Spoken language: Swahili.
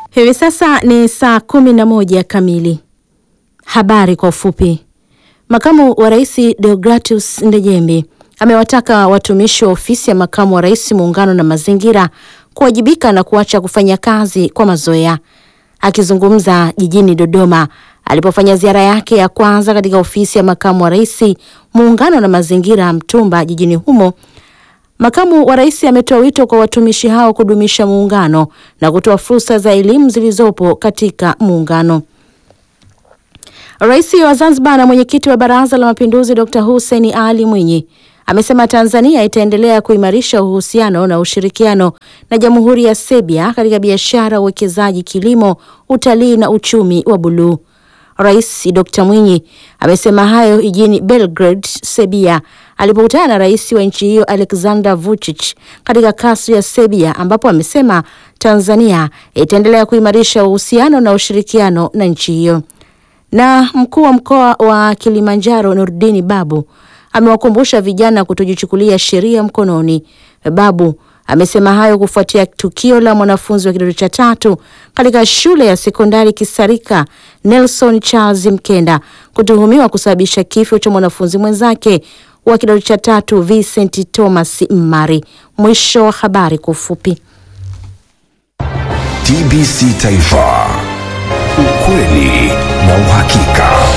Hivi sasa ni saa kumi na moja kamili. Habari kwa ufupi. Makamu wa Rais Deogratius Ndejembi amewataka watumishi wa ofisi ya makamu wa rais muungano na mazingira kuwajibika na kuacha kufanya kazi kwa mazoea. Akizungumza jijini Dodoma alipofanya ziara yake ya kwanza katika ofisi ya makamu wa rais muungano na mazingira Mtumba jijini humo, makamu wa rais ametoa wito kwa watumishi hao kudumisha muungano na kutoa fursa za elimu zilizopo katika muungano. Rais wa Zanzibar na mwenyekiti wa Baraza la Mapinduzi Dr. Hussein Ali Mwinyi amesema Tanzania itaendelea kuimarisha uhusiano na ushirikiano na Jamhuri ya Serbia katika biashara, uwekezaji, kilimo, utalii na uchumi wa buluu. Rais Dr. Mwinyi amesema hayo jijini Belgrade, Serbia alipokutana na rais wa nchi hiyo Alexander Vučić katika kasri ya Serbia ambapo amesema Tanzania itaendelea kuimarisha uhusiano na ushirikiano na nchi hiyo. Na mkuu wa mkoa wa Kilimanjaro Nurdini Babu amewakumbusha vijana kutojichukulia sheria mkononi. Babu amesema hayo kufuatia tukio la mwanafunzi wa kidato cha tatu katika shule ya sekondari Kisarika Nelson Charles Mkenda kutuhumiwa kusababisha kifo cha mwanafunzi mwenzake wa kidato cha tatu Vincent Thomas Mmari. Mwisho wa habari kwa ufupi. TBC Taifa, ukweli na uhakika.